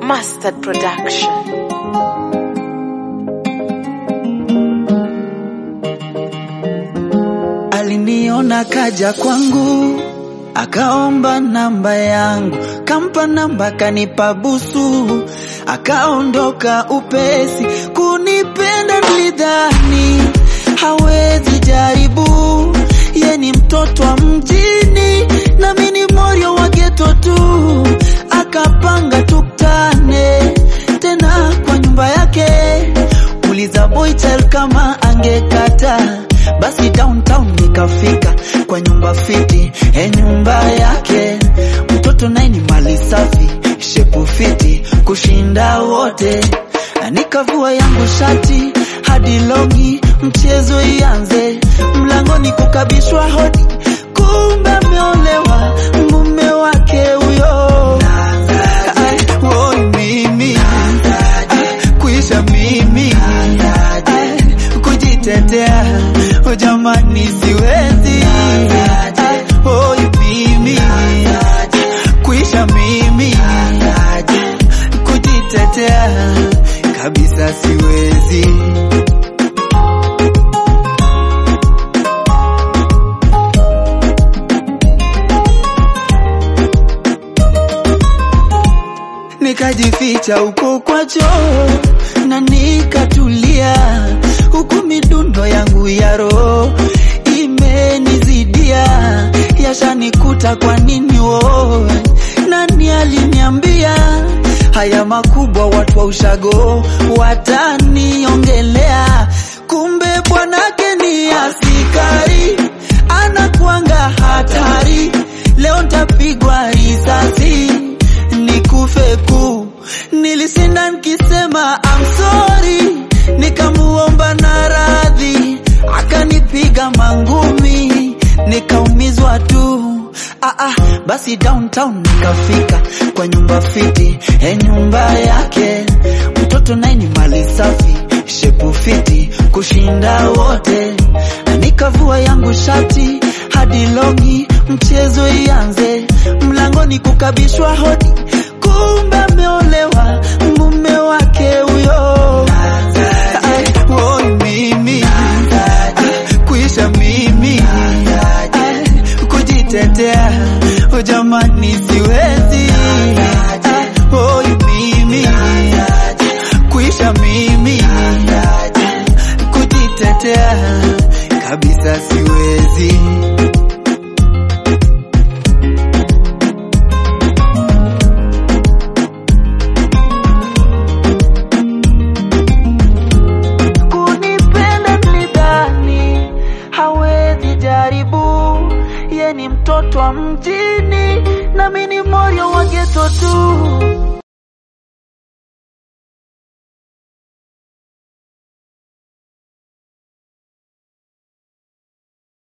Mustard Production. Aliniona kaja kwangu akaomba namba yangu, kampa namba, kanipa busu, akaondoka upesi. Kunipenda nilidhani hawezi jaribu, ye ni mtoto wa mjini nami ni morio wa geto tu, akapanga tukutane tena kwa nyumba yake. Uliza boytel kama angekata basi downtown nikafika kwa nyumba fiti, e nyumba yake mtoto naye ni mali safi, shepu fiti kushinda wote, na nikavua yangu shati hadi longi, mchezo ianze, mlangoni kukabishwa hodi, kumbe ameolewa mume wake huyo. Ai, woi mimi Ai, kuisha mimi Ai, kujitetea oh, jamani siwezi Ai, woi mimi kuisha mimi kujitetea kabisa siwezi nikajificha huko kwa choo na nikatulia, huku midundo yangu ya roho imenizidia, yashanikuta kwa nini wo? Nani aliniambia haya makubwa, watu wa ushago wataniongelea? Kumbe bwanake ni askari, anakuanga hatari. Leo ntapigwa risasi nikufe ku. Nilisinda nikisema I'm sorry, nikamuomba na radhi, akanipiga mangumi, nikaumizwa tu. Ah, ah, basi downtown nikafika kwa nyumba fiti, e nyumba yake mtoto naye ni mali safi, shepu fiti kushinda wote, na nikavua yangu shati hadi longi, mchezo ianze, mlangoni kukabishwa hodi, kumbe ameolewa mume wake huyo. Ai, woi mimi Ai, kuisha mimi Ai, kujitetea oh, jamani siwezi Ai, woi mimi kuisha mimi kujitetea kabisa siwezi kunipenda nilidhani hawezi jaribu, ye ni mtoto wa mjini nami ni moyo wa geto tu.